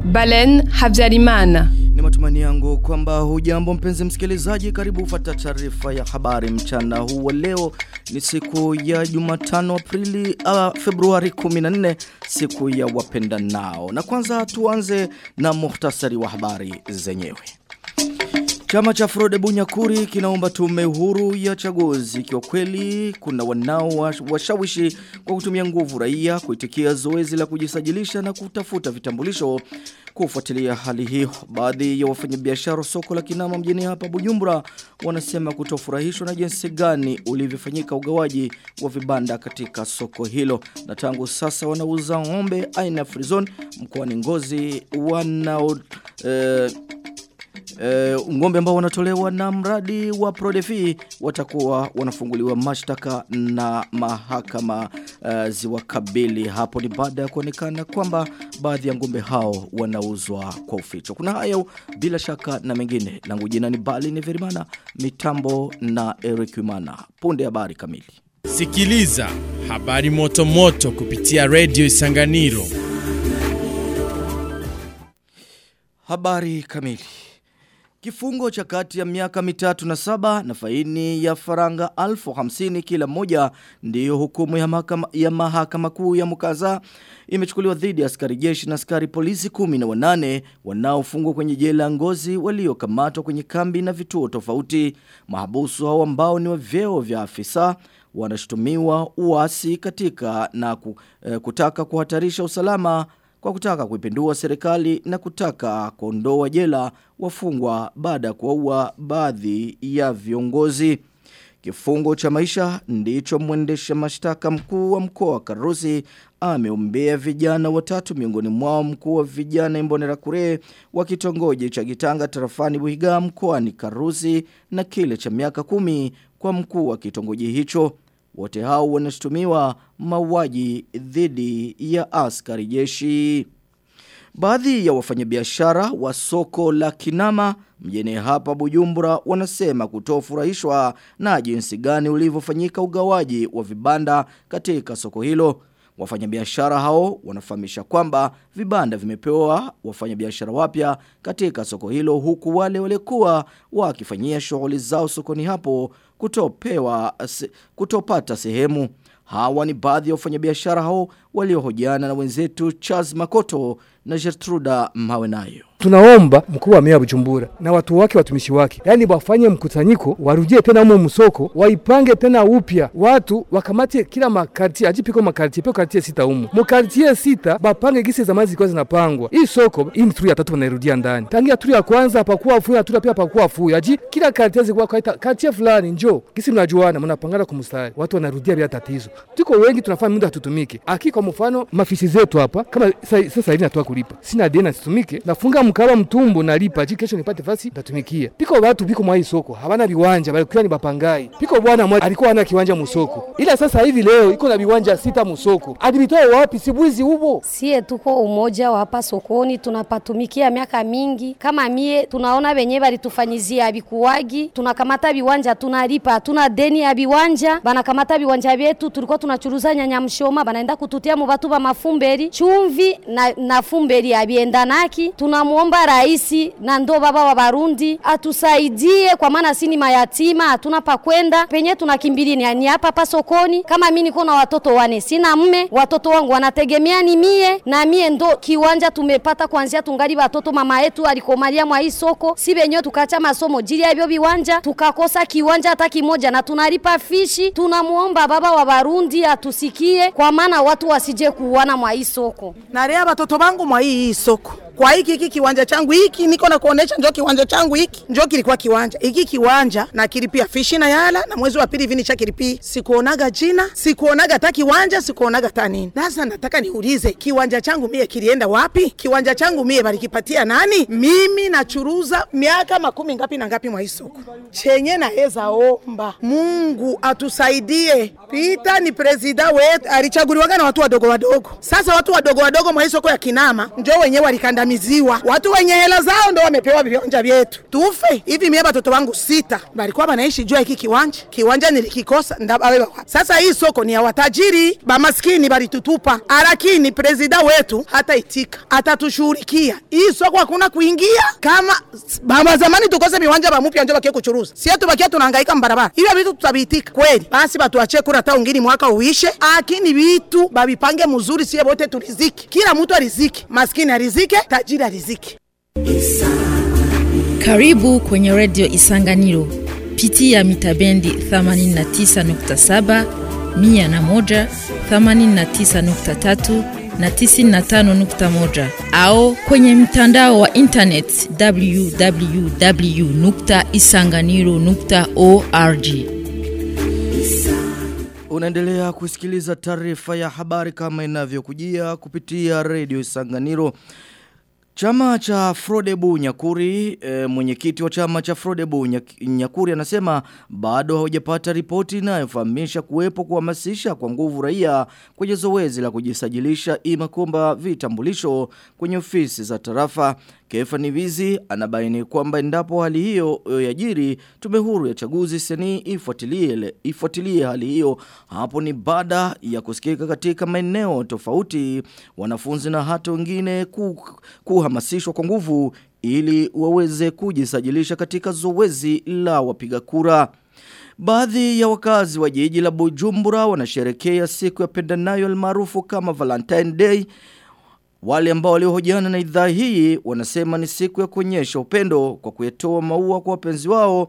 Balen Habyarimana. Ni matumani yangu kwamba hujambo mpenzi msikilizaji karibu ufata taarifa ya habari mchana huu wa leo ni siku ya Jumatano Aprili uh, Februari 14 siku ya wapenda nao na kwanza tuanze na muhtasari wa habari zenyewe Chama cha Frode Bunyakuri kinaomba tume huru ya chaguzi ikiwa kweli kuna wanao washawishi kwa kutumia nguvu raia kuitikia zoezi la kujisajilisha na kutafuta vitambulisho kufuatilia hali hiyo. Baadhi ya wafanyabiashara soko la Kinama mjini hapa Bujumbura wanasema kutofurahishwa na jinsi gani ulivyofanyika ugawaji wa vibanda katika soko hilo. Na tangu sasa wanauza ng'ombe aina ya frizon mkoani Ngozi wanao eh, Uh, ngombe ambao wanatolewa na mradi wa Prodefi watakuwa wanafunguliwa mashtaka na mahakama uh, ziwakabili hapo ni baada ya kuonekana kwamba baadhi ya ngombe hao wanauzwa kwa uficho. Kuna hayo bila shaka na mengine. Langu jina ni Bali ni Verimana, mitambo na Eric Wimana. Punde habari kamili. Sikiliza habari moto moto kupitia Radio Isanganiro. Habari kamili. Kifungo cha kati ya miaka mitatu na saba na faini ya faranga alfu hamsini kila moja ndiyo hukumu ya mahakama, ya mahakama kuu ya mukaza imechukuliwa dhidi ya askari jeshi na askari polisi kumi na wanane wanaofungwa kwenye jela ngozi waliokamatwa kwenye kambi na vituo tofauti. Mahabusu hao ambao ni wa vyeo vya afisa wanashutumiwa uasi katika na kutaka kuhatarisha usalama kwa kutaka kuipindua serikali na kutaka kuondoa jela wafungwa baada ya kuwaua baadhi ya viongozi. Kifungo cha maisha ndicho mwendesha mashtaka mkuu wa mkoa wa Karusi ameombea vijana watatu miongoni mwao mkuu wa vijana Imbonera Kure wa kitongoji cha Gitanga tarafani Buhiga mkoani Karusi na kile cha miaka kumi kwa mkuu wa kitongoji hicho. Wote hao wanashtumiwa mauaji dhidi ya askari jeshi. Baadhi ya wafanyabiashara wa soko la Kinama mjini hapa Bujumbura wanasema kutofurahishwa na jinsi gani ulivyofanyika ugawaji wa vibanda katika soko hilo. Wafanyabiashara hao wanafahamisha kwamba vibanda vimepewa wafanyabiashara wapya katika soko hilo huku wale walikuwa wakifanyia shughuli zao sokoni hapo kutopewa kutopata sehemu. Hawa ni baadhi ya wafanyabiashara hao waliohojiana na wenzetu Charles Makoto na Gertruda Mawenayo. Tunaomba mkuu wa mea Bujumbura na watu wake watumishi wake, yani wafanye mkusanyiko, warudie tena umo msoko, waipange tena upya, watu wakamate kila makartie, ajipiko makartie, piko kartie sita umo mukartie sita, bapange gisi zamani zilikuwa zinapangwa. Hii soko hii ni turi ya tatu wanairudia ndani, tangia turi ya kwanza hapakuwa fuya, turi ya pia hapakuwa fuya, aji kila kartie zilikuwa kaita kartie fulani, njoo gisi mnajuana, mnapangana kumstari, watu wanarudia bila tatizo. Tuko wengi tunafanya muda hatutumike, aki kwa mfano mafisi zetu hapa, kama sasa hivi natoa kulipa, sina deni situmike, nafunga mkaba mtumbo nalipa ji kesho nipate fasi ndatumikia piko watu biko mwa hii soko hawana viwanja balikuwa ni bapangai piko bwana mmoja alikuwa hana kiwanja musoko ila sasa hivi leo iko na viwanja sita musoko adibitoa wapi sibwizi hubo sie tuko umoja wa hapa sokoni tunapatumikia miaka mingi kama mie tunaona wenye balitufanyizia bikuwagi tunakamata viwanja tunalipa hatuna deni ya viwanja banakamata viwanja vyetu tulikuwa tunachuruza nyanya mshoma banaenda kututia mu batu ba mafumberi chumvi na, na fumberi abiendanaki tunamuomba raisi na ndo baba wa Barundi atusaidie, kwa maana sini mayatima, hatuna pa kwenda, penye tunakimbilia ni hapa hapa sokoni. Kama mimi niko na watoto wane, sina mme, watoto wangu wanategemea ni mie na mie, ndo kiwanja tumepata kuanzia tungali watoto. Mama yetu alikomalia mwa hii soko, si benyewe tukacha masomo jili ya hivyo viwanja, tukakosa kiwanja hata kimoja na tunalipa fishi. Tunamuomba baba wa Barundi atusikie, kwa maana watu wasije kuuana mwa hii soko. Narea watoto wangu mwa hii soko kwa hiki hiki kiwanja changu hiki niko na kuonesha, njoo kiwanja changu hiki, njoo kilikuwa kiwanja hiki kiwanja na kilipia fishi na yala, na mwezi wa pili hivi nisha kilipia. Sikuonaga jina, sikuonaga hata kiwanja, sikuonaga hata nini. Sasa nataka niulize, kiwanja changu mie kilienda wapi? Kiwanja changu mie balikipatia nani? Mimi nachuruza miaka makumi ngapi na ngapi mwa hii soko, chenye naweza omba Mungu atusaidie. Pita ni presida wetu, alichaguliwaga na watu wadogo wadogo. Sasa watu wadogo wadogo mwa hii soko ya Kinama njoo wenyewe walikandamia tunavamiziwa. Watu wenye hela zao ndo wamepewa viwanja vyetu, tufe hivi. Mie batoto wangu sita balikuwa banaishi juu ya hiki kiwanja, kiwanja nilikikosa ndababeba wapi? Sasa hii soko ni ya watajiri, bamaskini balitutupa, lakini prezida wetu hata itika atatushughulikia. Hii soko hakuna kuingia kama baba zamani tukose viwanja bamupya njo bakie kuchuruza, sie tubakia tunahangaika mbarabara. Hivyo vitu tutabiitika kweli? Basi batuachie kura hata ungini mwaka uishe, lakini vitu babipange mzuri, sie bote turiziki, kila mtu ariziki, maskini arizike, tajiri arizike. Karibu kwenye redio Isanganiro. Pitia mita bendi 89.7, 101, 89.3 na 95.1 au kwenye mtandao wa internet www.isanganiro.org. Unaendelea kusikiliza taarifa ya habari kama inavyokujia kupitia redio Isanganiro. Chama cha Frodebu Nyakuri, e, mwenyekiti wa chama cha Frodebu Nyak- Nyakuri anasema bado haujapata ripoti inayofahamisha kuwepo kuhamasisha kwa nguvu raia kwenye zoezi la kujisajilisha ima kuomba vitambulisho kwenye ofisi za tarafa. Kefa Nivizi anabaini kwamba endapo hali hiyo e, yajiri tume huru ya chaguzi seni ifuatilie ifuatilie hali hiyo hapo ni baada ya kusikika katika maeneo tofauti wanafunzi na hata wengine ku, kuhamasishwa kwa nguvu ili waweze kujisajilisha katika zoezi la wapiga kura. Baadhi ya wakazi wa jiji la Bujumbura wanasherekea siku ya pendanayo almaarufu kama Valentine Day wale ambao waliohojiana na idhaa hii wanasema ni siku ya kuonyesha upendo kwa kuyatoa maua kwa wapenzi wao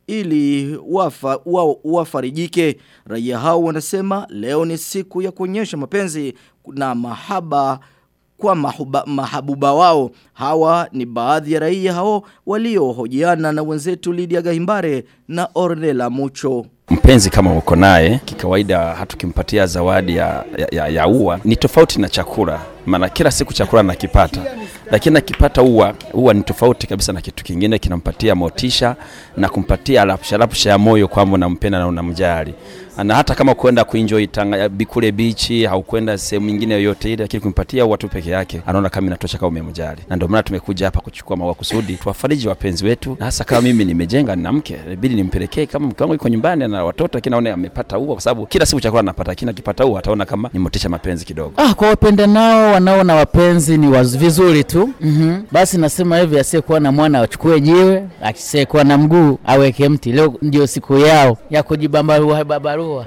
ili wafa, wa, wafarijike. Raia hao wanasema leo ni siku ya kuonyesha mapenzi na mahaba kwa mahuba, mahabuba wao. Hawa ni baadhi ya raia hao waliohojiana na wenzetu Lydia Gahimbare na Ornella Mucho. mpenzi kama uko naye kikawaida hatukimpatia zawadi ya, ya, ya, ya ua ni tofauti na chakula maana kila siku chakula nakipata lakini akipata ua ua ni tofauti kabisa na kitu kingine kinampatia motisha na kumpatia rapsha rapsha ya moyo kwamba unampenda na unamjali na hata kama kwenda kuenjoy tanga bikule bichi au kwenda sehemu nyingine yoyote ile lakini kumpatia ua tu peke yake anaona kama inatosha kama umemjali na ndio maana tumekuja hapa kuchukua maua kusudi tuwafariji wapenzi wetu na hasa kama mimi nimejenga nina mke inabidi nimpelekee kama mke wangu yuko nyumbani na watoto lakini aone amepata ua kwa sababu kila siku chakula anapata lakini akipata ua ataona kama ni motisha mapenzi kidogo Ah, kwa wapenda nao wanaona wapenzi ni waz, vizuri tu mm-hmm. Basi nasema hivi, asiyekuwa na mwana achukue jiwe, asiyekuwa na mguu aweke mti. Leo ndio siku yao ya kujibambarua babarua.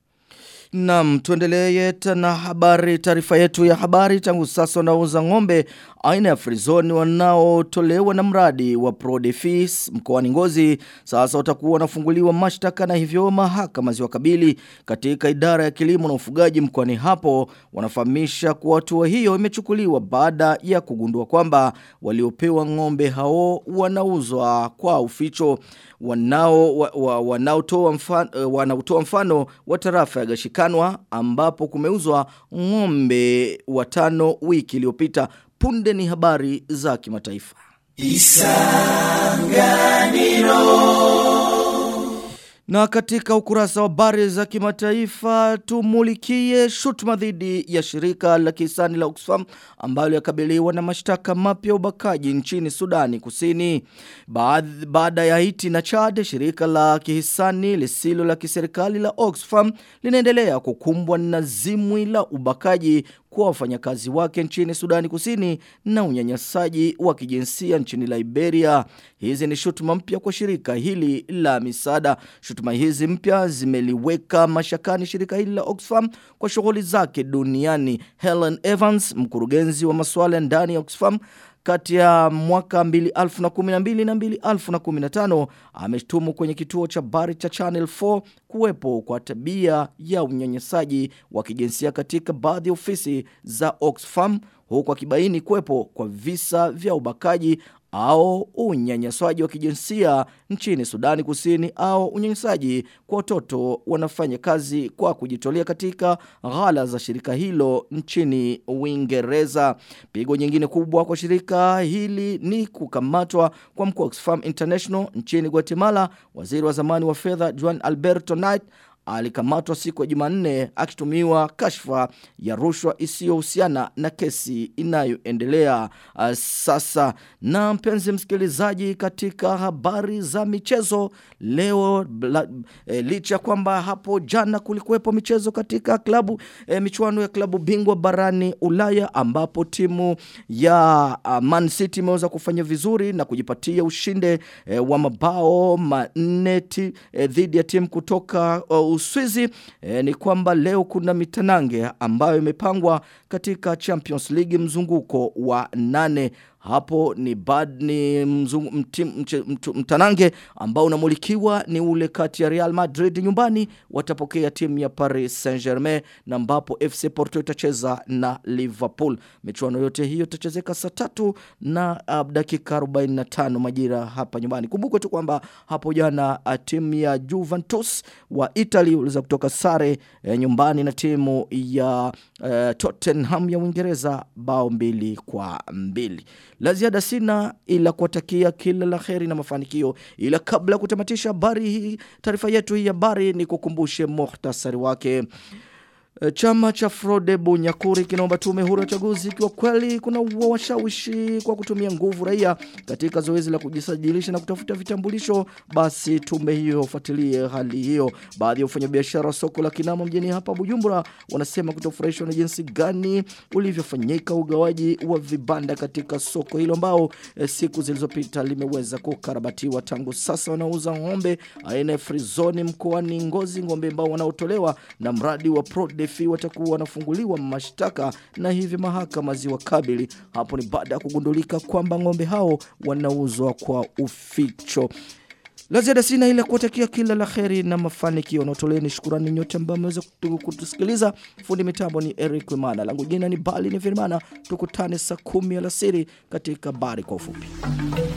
Naam, tuendelee na habari taarifa yetu ya habari tangu sasa wanauza ng'ombe aina ya frizoni wanaotolewa na mradi wa Prodefis mkoani Ngozi sasa watakuwa wanafunguliwa mashtaka na hivyo mahakama ziwakabili katika idara ya kilimo na ufugaji mkoani hapo wanafahamisha kuwa hatua hiyo imechukuliwa baada ya kugundua kwamba waliopewa ng'ombe hao wanauzwa kwa uficho wanao wa, wa, wanaotoa mfano, wanaotoa mfano wa tarafa ya Gashikanwa ambapo kumeuzwa ng'ombe watano wiki iliyopita punde ni habari za kimataifa Na katika ukurasa wa habari za kimataifa tumulikie shutuma dhidi ya shirika la kisani la Oxfam ambalo yakabiliwa na mashtaka mapya ya ubakaji nchini Sudani Kusini. Baad- Baada ya Haiti na Chad, shirika la kihisani lisilo la kiserikali la Oxfam linaendelea kukumbwa na zimwi la ubakaji kwa wafanyakazi wake nchini Sudani Kusini na unyanyasaji wa kijinsia nchini Liberia. Hizi ni shutuma mpya kwa shirika hili la misaada. Shutuma hizi mpya zimeliweka mashakani shirika hili la Oxfam kwa shughuli zake duniani. Helen Evans, mkurugenzi wa masuala ya ndani ya Oxfam, kati ya mwaka 2012 na 2015 ameshtumu kwenye kituo cha habari cha Channel 4 kuwepo kwa tabia ya unyanyasaji wa kijinsia katika baadhi ya ofisi za Oxfam huku akibaini kuwepo kwa visa vya ubakaji au unyanyasaji wa kijinsia nchini Sudani Kusini au unyanyasaji kwa watoto wanafanya kazi kwa kujitolea katika ghala za shirika hilo nchini Uingereza. Pigo nyingine kubwa kwa shirika hili ni kukamatwa kwa mkuu wa Oxfam International nchini Guatemala, waziri wa zamani wa fedha Juan Alberto Knight alikamatwa siku ya Jumanne akitumiwa kashfa ya rushwa isiyohusiana na kesi inayoendelea uh, sasa. Na mpenzi msikilizaji, katika habari za michezo leo bla, e, licha kwamba hapo jana kulikuwepo michezo katika klabu e, michuano ya klabu bingwa barani Ulaya ambapo timu ya uh, Man City imeweza kufanya vizuri na kujipatia ushinde e, wa mabao manne ti- e, dhidi ya timu kutoka uh, Uswizi e, ni kwamba leo kuna mitanange ambayo imepangwa katika Champions League mzunguko wa nane hapo ni bad ni mzungu, mtim, mche, mtu, mtanange ambao unamulikiwa ni ule kati ya Real Madrid nyumbani watapokea timu ya Paris Saint-Germain na ambapo FC Porto itacheza na Liverpool. Michuano yote hiyo itachezeka saa tatu na uh, dakika 45 majira hapa nyumbani. Kumbukwe tu kwamba hapo jana uh, timu ya Juventus wa Italy waliweza kutoka sare uh, nyumbani na timu ya uh, Tottenham ya Uingereza bao mbili kwa mbili. La ziada sina ila kuwatakia kila la heri na mafanikio, ila kabla ya kutamatisha habari hii, taarifa yetu hii habari ni kukumbushe muhtasari wake. E, Chama cha Frode Bunyakuri kinaomba tume huru ya uchaguzi ikiwa kweli kuna washawishi kwa kutumia nguvu raia katika zoezi la kujisajilisha na kutafuta vitambulisho, basi tume hiyo fuatilie hali hiyo. Baadhi ya wafanyabiashara wa soko la Kinama mjini hapa Bujumbura wanasema kutofurahishwa na jinsi gani ulivyofanyika ugawaji wa vibanda katika soko hilo ambao e, siku zilizopita limeweza kukarabatiwa. Tangu sasa wanauza ng'ombe aina ya frizoni mkoani Ngozi, ng'ombe ambao wanaotolewa na mradi wa Prodefi watakuwa wanafunguliwa mashtaka na hivi mahakama ziwakabili. Hapo ni baada ya kugundulika kwamba ng'ombe hao wanauzwa kwa uficho. La ziada sina ila kuwatakia kila la kheri na mafanikio. Naotoleni shukurani nyote ambao mmeweza kutu- kutusikiliza. Fundi mitambo ni Eric Wimana, langu jina ni Bali ni Firmana. Tukutane saa kumi alasiri katika habari kwa ufupi.